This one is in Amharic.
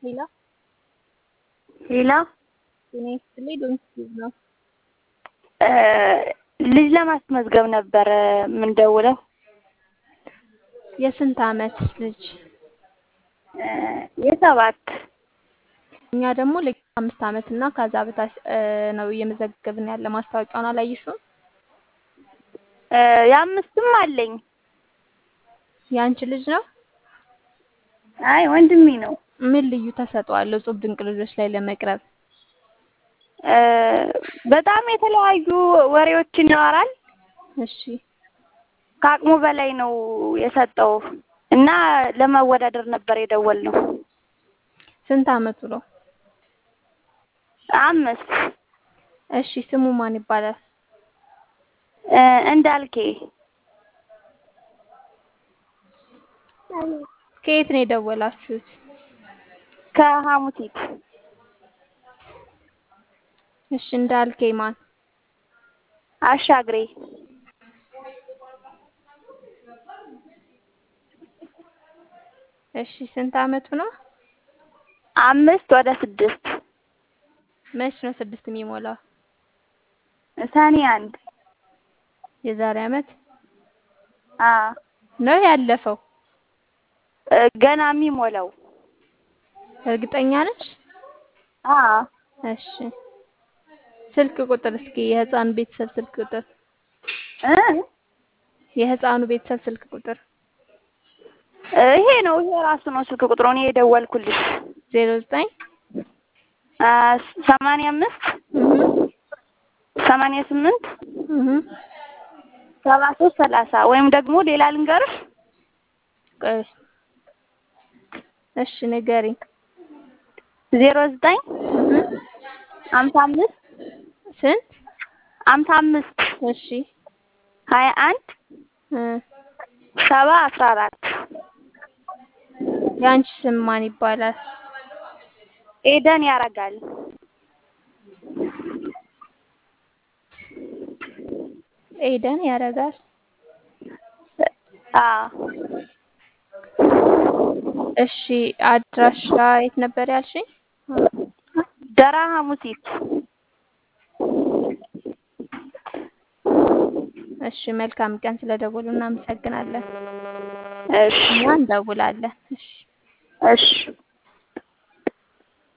ሌላ ሌላ ጤና ይስጥልኝ ዶንኪ ነው። ልጅ ለማስመዝገብ ነበረ የምንደውለው። የስንት አመት ልጅ? የሰባት እኛ ደግሞ ልክ አምስት አመት እና ከዛ በታች ነው እየመዘገብን ያለ። ማስታወቂያውን አላየሽውም? የአምስትም አለኝ። የአንቺ ልጅ ነው? አይ ወንድሜ ነው። ምን ልዩ ተሰጥኦ አለው እጹብ ድንቅ ልጆች ላይ ለመቅረብ? በጣም የተለያዩ ወሬዎችን ያወራል። እሺ ከአቅሙ በላይ ነው የሰጠው እና ለማወዳደር ነበር የደወልነው። ስንት አመቱ ነው? አምስት እሺ ስሙ ማን ይባላል? እንዳልኬ ከየት ነው የደወላችሁት? ከሐሙሲት እሺ እንዳልኬ ማን? አሻግሬ እሺ ስንት አመቱ ነው? አምስት ወደ ስድስት መች ነው ስድስት የሚሞላው? ሰኔ አንድ የዛሬ አመት አ ነው ያለፈው? ገና የሚሞላው እርግጠኛ ነች? አ እሺ ስልክ ቁጥር እስኪ የህፃኑ ቤተሰብ ስልክ ቁጥር እ የህፃኑ ቤተሰብ ስልክ ቁጥር ይሄ ነው ይሄ ራሱ ነው ስልክ ቁጥሩ እኔ የደወልኩልሽ ዜሮ ዘጠኝ ሰማንያ አምስት ሰማንያ ስምንት ሰባ ሶስት ሰላሳ ወይም ደግሞ ሌላ ልንገርሽ ቆይ እሺ ንገሪኝ ዜሮ ዘጠኝ ሀምሳ አምስት ስንት ሀምሳ አምስት እሺ ሀያ አንድ ሰባ አስራ አራት የአንቺ ስም ማን ይባላል? ኤደን ያረጋል። ኤደን ያረጋል። አዎ እሺ አድራሻ የት ነበር ያልሽኝ? ደራ ሐሙሲት። እሺ መልካም ቀን ስለደወሉ እናመሰግናለን። እሺ እኛ እንደውላለን። እሺ እሺ